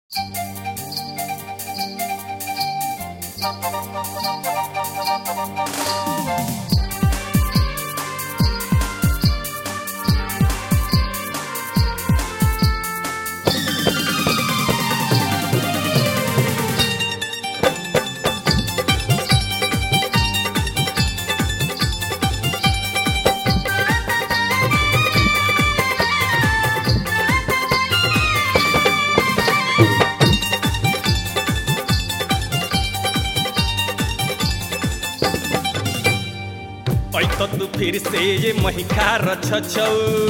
ऐत तू फिर से ये महिखा रछछौ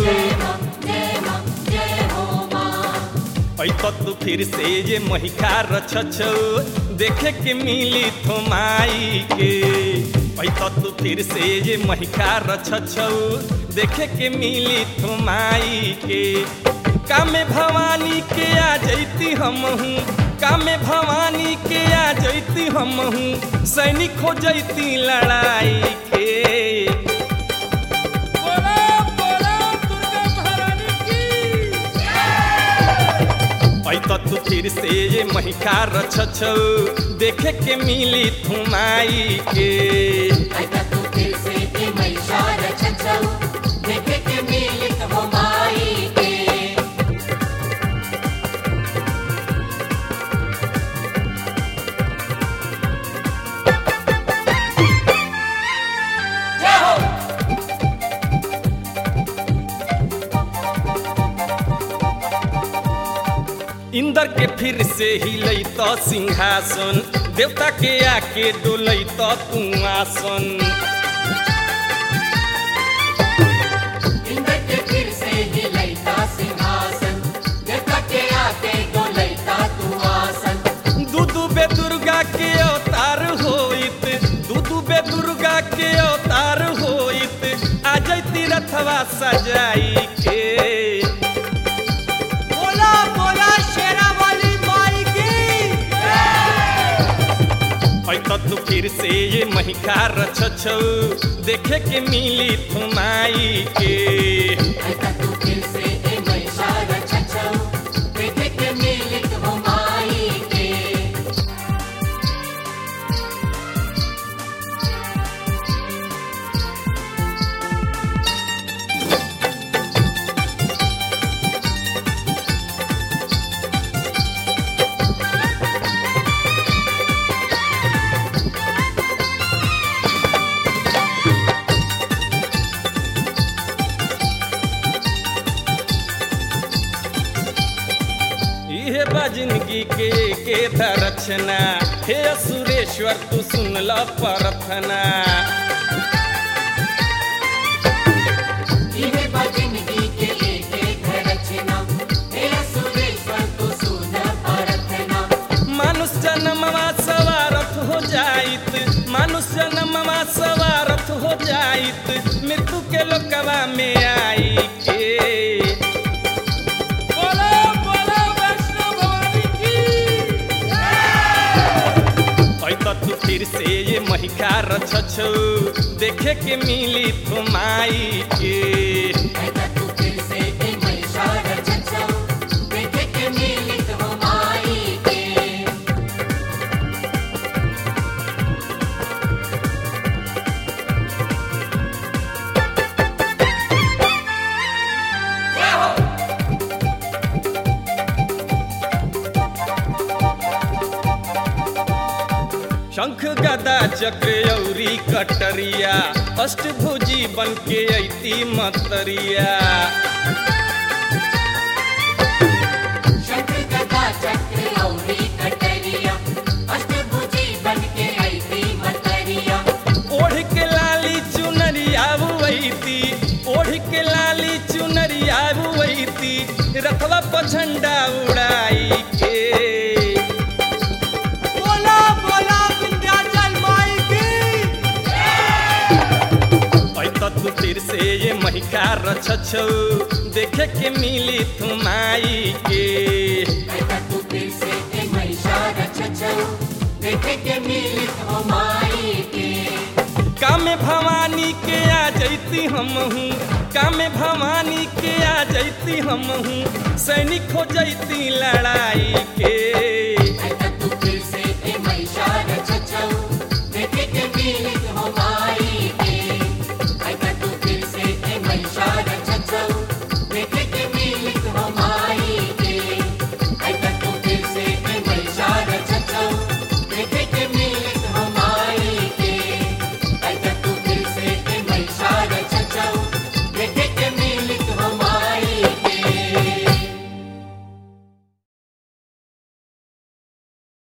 ऐत तू फिर से ये महिखा रछछौ देखे के मिली थोमाई के ऐत तू फिर से ये महिखा रछछौ देखे के मिली थोमाई के कामे भवानी के आ जैती हमहू कामे भवानी के आ जैती हमहू सैनिक हो जैती लड़ाई के ऐत तू फिर से ये महिखा रछछौ देखे के मिली थुमाई के देखे के मिलित हो माई के जय हो इंद्र के फिर से हिलै त सिंहासन देवता के आके डोलै त तू आसन इंद्र के फिर से हिलैता सिंहासन देवता के आके डोलैता तू आसन दूदू बे दुर्गा के अवतार होइत दूदू बे दुर्गा के अवतार होइत आ जैती रथवा सजाई के बोला बोला शेरा वाली माई की ऐत तू फिर से ये महिखा रछछौ देखे के मिली थुमाई के ऐसा तू फिर से ए महिषार छछौ देखे के मिलित हो माई के इहे बा जिंदगी के के दरचना हे सुरेश्वर तू सुन ल प्रार्थना इहे बा जिंदगी के एक एक रचना हे सुरेश्वर तू सुन प्रार्थना मानुष जन्मवा सवारथ हो जाइत मानुष जन्मवा सवारथ हो जाइत मृत्यु के लोकवा में आई के बोला बोला वैष्णो भवानी की ऐत तू फिर से ये महिखा रछछौ देखे के मिली थुमाई के ऐसा तू फिर से ए महिषार छछौ देखे के मिलित हो माई के जय हो शंख गदा चक्र औरी कटरिया अष्टभुजी बन के ऐती मतरिया शंख गदा चक्र औरी कटरिया अष्टभुजी बन के आई थी मतरिया ओढ़ के लाली चुनरिया बुवैती ओढ़ के लाली चुनरिया बुवैती रथवा पर झंडा उड़ाई के बोला बोला विंध्याचल माई की ऐत तू फिर से ये महिका रछछौ देखे के मिली थुमाई के ऐसा तू फिर से ए महिषार छछौ देखे के मिलित हो माई के कामे भवानी के आ जैती हमहू कामे भवानी के आ जैती हमहू सैनिक हो जैती लड़ाई